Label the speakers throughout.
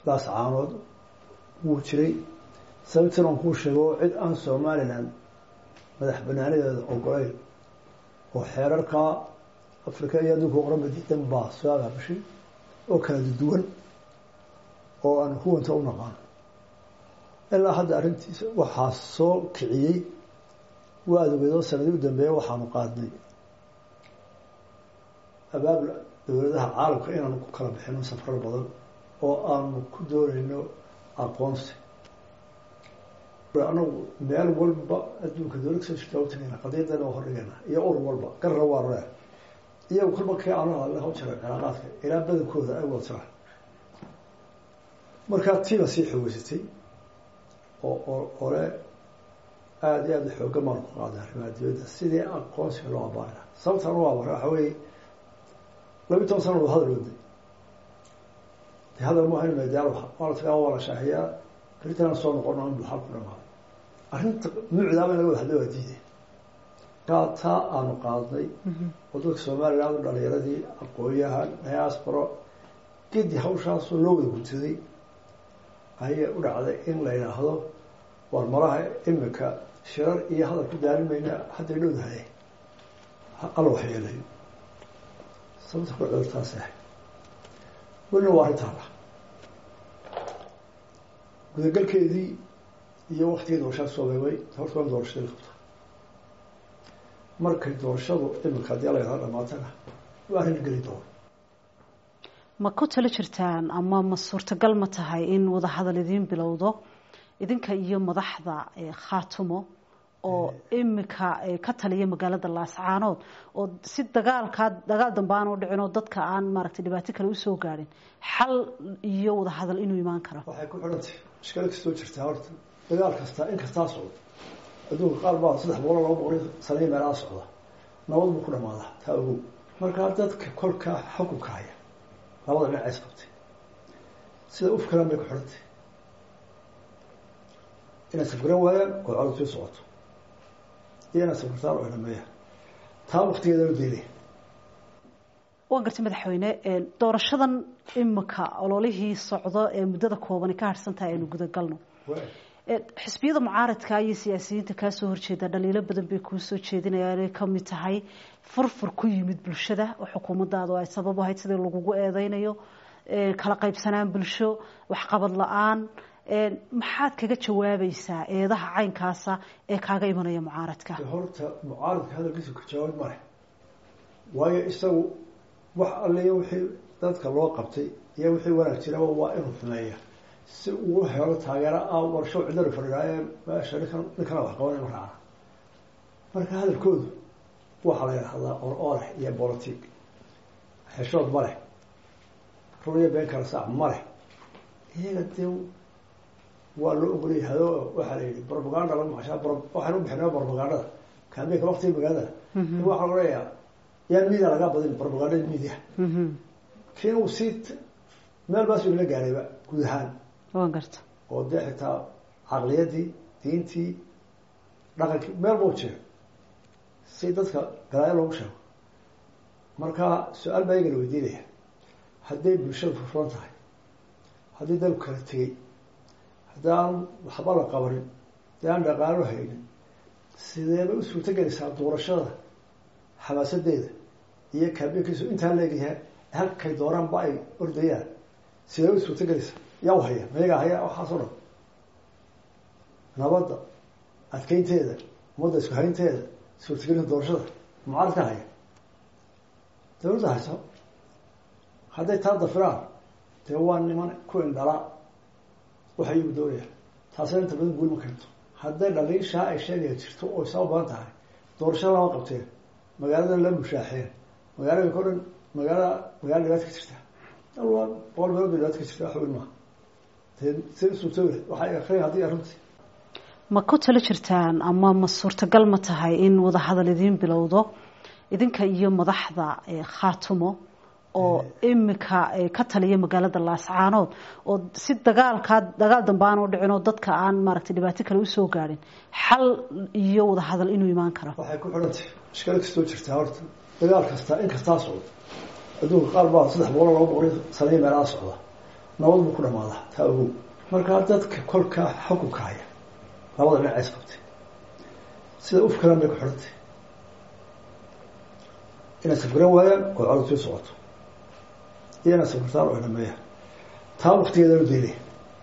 Speaker 1: laas caanood wuu jiray sababtan aan kuu sheego cid aan somalilan madax banaanadeeda ogolayn oo xeerarkaa afrika iyo adduunka oranba diidan baa soo agaabishay oo kala duwan oo aan huwanta u naqaano ilaa hadda arrintiisa waxaa soo kiciyey waa adogeedoo sanadii u dambeeya waxaanu qaadnay abaabul dowladaha caalamka inaanu ku kala bixino safrar badan oo aanu ku doonayno aqoonsi anagu meel walba adduunka dowlad kasoo jirta u tagayna qadiyadana waa hordhigayna iyo ur walba garra waa ree iyagu kolba kii aanu hadle haw jira cilaaqaadka ilaa badankooda ay wada jiraan markaa tiiba sii xoogeysatay oo oo ole aada iyo aada xooga maanu ku qaaday arrimaha dibadda sidii aqoonsiga loo abaari laha sababtaan u abara waxa weeye labiyi toban sana wada hadal waday de hadal ma ahayn medaal waa la tagaa waa la shaaxiyaa beritanaan soo noqono in buxal ku dhamaado arrinta mucdaaba in laga wada hadlo waa diiday kaa taa aanu qaadnay oo dadka somaliland u dhalinyaradii aqoon-yahan diasporo gedi hawshaasoo loo wada guntaday ayay u dhacday in la yidhaahdo war malaha imika shirar iyo hadal ku daarin mayna hadday dhowdahay alla waxyeelayo sababta ku cudurtaas ahay welina waa arrintaala gudagalkeedii iyo waktigii doorashada soo beebay horta waa doorashadii qabta markay doorashadu imika haddii alla yidhahdo dhamaatana waa arrin geli doona
Speaker 2: ma ku talo jirtaan ama ma suurtagal ma tahay in wadahadal idiin bilowdo idinka iyo madaxda khaatumo oo imika ka taliya magaalada laascaanood oo si dagaalkaa dagaal dambe aan u dhicin oo dadka aan maaragtay dhibaato kale usoo gaadhin xal iyo wadahadal inuu imaan karo
Speaker 1: waxay ku xidhantay ishkalo kastoo jirtaa horta dagaal kastaa in kastaa socdo adduunka qaar baa saddex boqol laba boqol sanayo meelaha socda nabad buu ku dhamaadaa taa ogow markaa dadka kolkaa xukunka haya labada dhinac is qabtay sida ufkalan bay ku xidhantay inay safgaran waayaan oo cododkii socoto iyo inay safgartaan oo dhameeyaan taa waktigeeda la deelaya
Speaker 2: waan gartay madaxweyne doorashadan imika ololihii socdo ee muddada koobani ka harhsan tahay aynu gudagalno xisbiyada mucaaradka iyo siyaasiyiinta kaasoo horjeeda dhaliilo badan bay kuu soo jeedinayaan inay kamid tahay furfur ku yimid bulshada oo xukuumadaadu ay sabab ahayd sidii lagugu eedeynayo kala qaybsanaan bulsho waxqabad la-aan maxaad kaga jawaabaysaa eedaha caynkaasa ee kaaga imanaya mucaaradka
Speaker 1: horta mucaaradka hadalkiisa ka jawaab male waayo isagu wax alliyo wixii dadka loo qabtay iyo wixii wanaag jiraba waa inuu xumeeya si uu helo taageero ah warsho cidana fadhiidaaye meesha ninkan ninkana wax qabanay ma raacna marka hadalkoodu waxaa la yidhahdaa or oreh iyo bolotig xeshood ma leh run iyo been kala saac ma leh iyaga dee waa loo ogolyahay o waxaa la yidhi brobaganda lagu macashaa waxaan u bixinaa brobagandada kaambeynka waktiga magaalada waxaa lagu leeyaha yaa media lagaa badin brobagandada media kiin uu sii meel baas ila gaarayba guud ahaan
Speaker 2: waan garta
Speaker 1: oo dee xitaa caqliyadii diintii dhaqankii meel bau jiro si dadka galaayo loogu sheego marka su-aal baa iyagana weydiinaya hadday bulshada furfuran tahay haddii dalku kala tegey haddii aan waxba la qabanin haddii aan dhaqaalo haynin sideebay u suurto gelaysaa doorashada xamaasadeeda iyo kaabeynkiisu intaa leegyahay halkay dooraanba ay ordayaan sidee u suurto gelaysaa yaa u haya mayagaa haya waxaasoo dhan nabadda adkeynteeda ummadda isku haynteeda suurtagelinta doorashada mucaaradka haya dawladda hayso hadday taa dafiraan dee waa niman ku indhala waxay igu doonayaan taasina inta badan guul ma keento hadday dhaliishaa ay sheegaya jirto oo isaa u badan tahay doorashada lama qabteen magaalada la mushaaxeen magaalada o dhan magaala magaala dhibaata ka jirta alwaa boqol meelood bay dhibaata ka jirta wax weyn maaha dee si suurtooy waxay akriya haddii arrintii
Speaker 2: ma ku talo jirtaan ama ma suurtagal ma tahay in wadahadal idiin bilowdo idinka iyo madaxda khaatumo oo imika ka taliya magaalada laascaanood oo si dagaalkaa dagaal dambe aan u dhicin oo dadka aan maaragtay dhibaato kale usoo gaadhin xal iyo wadahadal inuu imaan karo
Speaker 1: waxay ku xidhantay ishkalo kastoo jirtaa horta dagaal kastaa in kastaa socdo adduunka qaar baa saddex boqol laba boqol sanayo meelaha socda nabad buu ku dhamaadaa taa ogow markaa dadka kolkaa xukunka haya labada dhinac is qabtay sida ufkalan bay ku xidhantay inay safgaran waayaan oo codod sii socoto iyo inay safgartaan oo dhameeyaan taa waktigeeda lu daynaya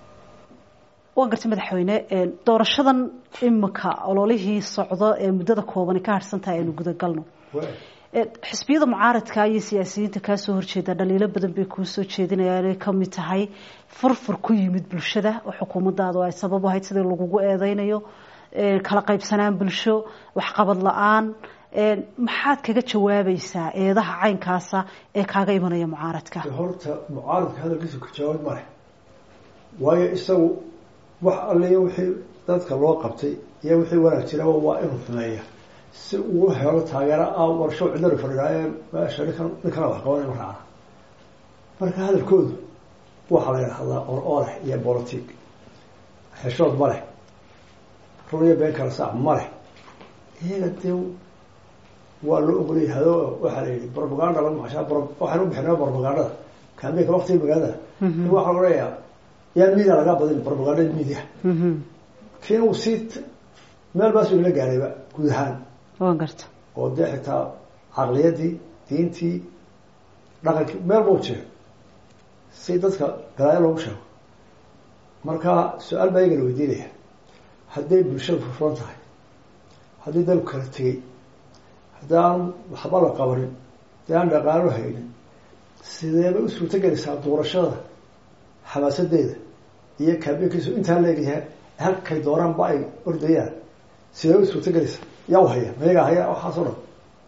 Speaker 2: waa gartay madaxweyne doorashadan imika ololihii socdo ee muddada koobani ka harhsan tahay aynu gudagalno xisbiyada mucaaradka iyo siyaasiyiinta kaasoo horjeeda dhaliilo badan bay kuu soo jeedinayaan inay kamid tahay furfur ku yimid bulshada oo xukuumadaadu ay sabab ahayd sidii lagugu eedeynayo kala qaybsanaan bulsho waxqabad la-aan maxaad kaga jawaabaysaa eedaha caynkaasa ee kaaga imanaya mucaaradka
Speaker 1: horta mucaaradka hadalkiisa ka jawaabid ma leh waayo isagu wax alliyo wixii dadka loo qabtay iyo wixii wanaag jiraba waa inuu xumeeya si uu helo taageero ah warsho cidlari fadhiidaaye meesha ninkan ninkana wax qabanay ma raacna marka hadalkoodu waxaa la yidhahdaa or oleh iyo bolotig xeshood ma leh run iyo been kala saac ma leh iyaga dee waa loo ogolay hado waxaa la yihi propaganda lagu macashaa waxaan u bixinaa propagandada kaambeyka waktiga magaalada waxaa lagu leeyaa yaa media lagaa badin propagandada media kiina uu sii meel baas ila gaarayba guud ahaan
Speaker 2: waan garta
Speaker 1: oo dee xitaa caqliyadii diintii dhaqankii meel bau jiro si dadka galaayo loogu sheego marka su-aal baa iyagana weydiinaya hadday bulshada furfuran tahay haddii dalku kala tegey haddii aan waxba la qabanin haddii aan dhaqaalo haynin sideebay u suurto gelaysaa doorashada xamaasadeeda iyo kaabekiisu intaa leegyahay halkay dooraanba ay ordayaan sidee u suurto gelaysaa yaa u haya mayagaa haya waxaas o dhan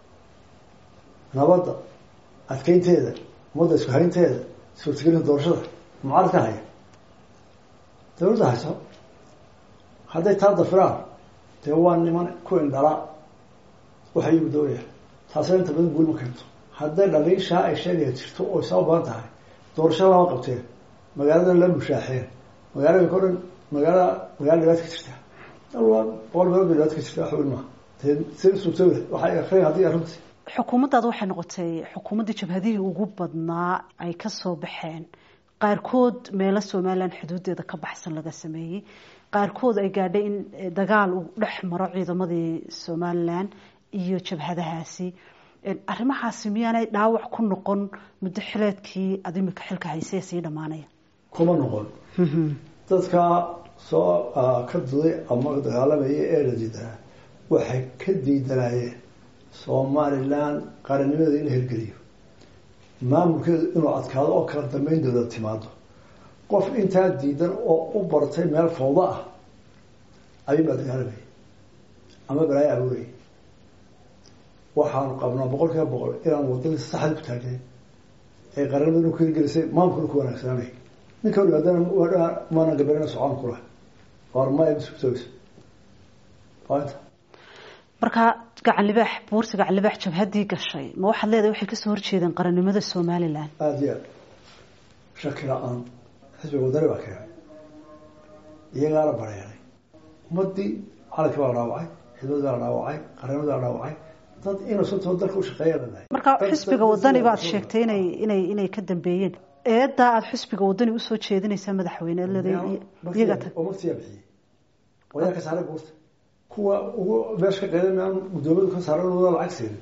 Speaker 1: nabadda adkeynteeda ummadda isku haynteeda suurtagelinta doorashada mucaaradka haya dawladda hayso hadday taa dafiraan dee waa niman ku indhala waxa iyagu doonaya taasina inta badan guul ma keento hadday dhaliishaa ay sheegaya jirto oo isaa badan tahay doorashada lama qabteen magaaladan la mushaaxeen magaalada o dhan magaala magaala dhibaata ka jirta waa boqol meelood bay dhibaata ka jirta wax weyn maaha dee si suurtooda waxay akriyan haddii arrintii
Speaker 2: xukuumaddaada waxay noqotay xukuumaddii jabhadihii ugu badnaa ay ka soo baxeen qaarkood meelo somalilan xuduudeeda ka baxsan laga sameeyey qaarkood ay gaadhay in dagaal uu dhex maro ciidamadii somalilan iyo jabhadahaasi arrimahaasi miyaanay dhaawac ku noqon muddo xileedkii ad imika xilka haysee sii dhammaanaya
Speaker 1: kuma noqon dadka soo ka duday ama dagaalamayay ee la diidanaa waxay ka diidanaayeen somalilan qarannimadeeda in la hirgeliyo maamulkeedu inuu adkaado oo kala dambeyn dowlad timaado qof intaa diidan oo u bartay meel fawdo ah ayuunbaa dagaalamayay ama balaayo abuurayay waxaanu qabnaa boqol kiiba boqol inaan wadadii saxda ku taagnayn ee qaranimada ku hirgelisay maamulkuna ku wanaagsaanay ninka yimaadana maana gabarina socon kula ormaya sugtooysa waanta
Speaker 2: markaa gacan libaax buurta gacan libaax jabhaddii gashay ma waxaad leedahay waxay kasoo horjeedeen qarannimada somalilan
Speaker 1: aada iyo aad shaki la-aan xisbiga wadani baa keenay iyagaala bareeray ummadii calankii baa la dhaawacay xidmadii baa la dhaawacay qaranimadii baa la dhaawacay dad innocentoo dalka u shaqeeya lanahay
Speaker 2: marka xisbiga wadani baad sheegtay inay inay inay ka dambeeyeen eedaa aada xisbiga wadani usoo jeedinaysaa madaxweyne iyaga tag
Speaker 1: oo maktiyaa bixiyey wayaa ka saaray buurta kuwa ugu meesha ka qeydan aan guddoomiyadu ka saaran wada lacag siinin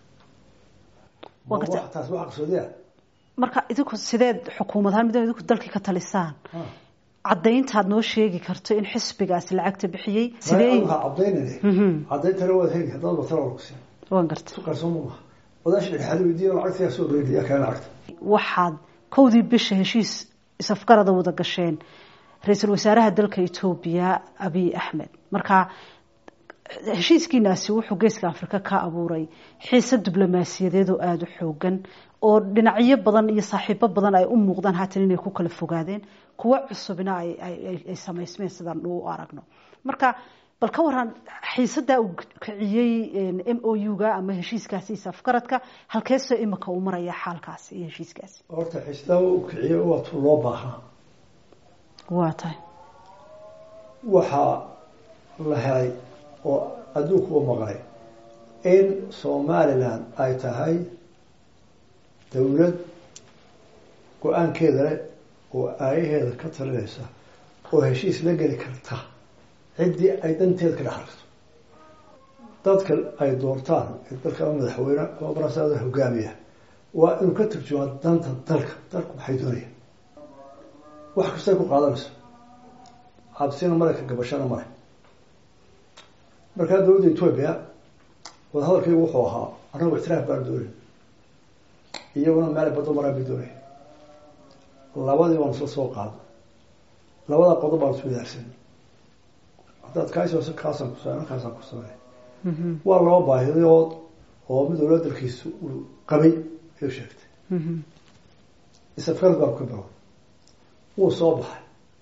Speaker 1: taas waa qarsoodiya
Speaker 2: marka idinku sideed xukuumad ahaan mid idinku dalkii ka talisaan caddayntaad noo sheegi karto in xisbigaasi lacagta bixiyey sidee
Speaker 1: waxaa cadaynayne caddayntana waad heli haddaad batala ku siin
Speaker 2: waan garta
Speaker 1: su qarsoon ma maha wadaasha dhexaadi weydiiya lacagtiyaa soo reediya keen lacagta
Speaker 2: waxaad kowdii bisha heshiis isafgarada wada gasheen ra-iisul wasaaraha dalka etoobiya abiy axmed marka heshiiskiinaasi wuxuu geeska afrika ka abuuray xiise diblomaasiyadeed oo aada u xoogan oo dhinacyo badan iyo saaxiibo badan ay u muuqdaan haatan inay ku kala fogaadeen kuwo cusubna ay samaysmeen sidaan u aragno marka bal ka waran xiisadaa uu kiciyey m o u-ga ama heshiiskaasi isafgaradka halkeesoo imika uu maraya xaalkaasi iyo heshiiskaasi
Speaker 1: horta xiisadaa uu kiciyey waa tu loo baahnaa
Speaker 2: waa tahay
Speaker 1: waxaa la helay oo adduunku u maqlay in somalilan ay tahay dawlad go-aankeeda leh oo aayaheeda ka talinaysa oo heshiis la geli karta ciddii ay danteeda ka dhex aragto dadka ay doortaan ee dalka ama madaxweyne ama barasaada hogaamiya waa inuu ka turjumaa danta dalka dalku maxay doonayaan wax kastay ku qaadanayso cabsina male ka gabashana male markaa dowladda etoobiya wadahadalkaygu wuxuu ahaa annagu ictiraaf baan doonayn iyaguna meel baddo maraan bay doonaya labadii baan isla soo qaada labada qodob baan isku wadaarsan haddaad kaasoo kaasaan ku samey kaasaan ku samey waa laba baahidood oo mid walba dalkiisa uu qabay ayuu sheegtay isafgarad baan ka bilow wuu soo baxay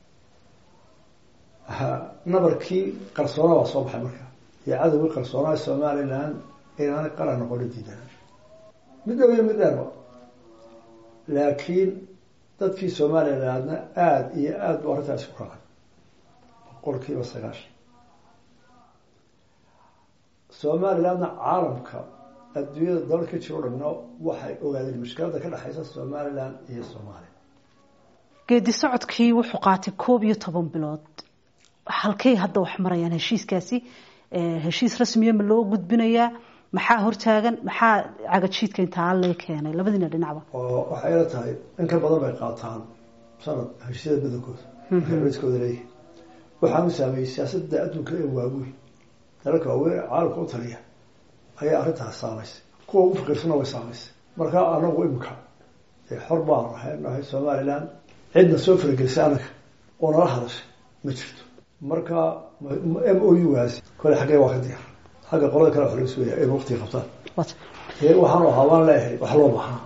Speaker 1: nabarkii qarsoona baa soo baxay marka iyo cadowgii qarsoonaa somaliland inaanay qaran noqono diidanaan mid dhow iyo mid dheerba laakiin dadkii somalilandna aada iyo aada bu arrintaasi ku raacay boqol kiiba sagaashan somalilandna caalamka adduunyada dalal ka jiro dhamno waxay ogaadeen mushkiladda ka dhexaysa somaliland iyo soomaaliya
Speaker 2: geedi socodkii wuxuu qaatay koob iyo toban bilood halkay hadda wax marayaan heshiiskaasi heshiis rasmiya ma loo gudbinayaa maxaa hortaagan maxaa cagajiidka intaa lee keenay labadiina dhinacba
Speaker 1: oo waxay ila tahay in ka badan bay qaataan sanad heshiisyada badankooda rskooda leeyihi waxaanu saameeyey siyaasadda adduunka ee waaweyn dalalka waaweyn caalamka u taliya ayaa arrintaas saamaysay kuwa ugu faqiirsana way saamaysay markaa anagu imika xor baan ahay nahay somaliland cidna soo faragelisay anaga oo nala hadashay ma jirto marka m o u gaasi kole xaggee waa ka diyaar xagga qolada kale wax laga sugaya in waqtiga qabtaan waxaanu ahaa waan leeyahay wax loo baahnaa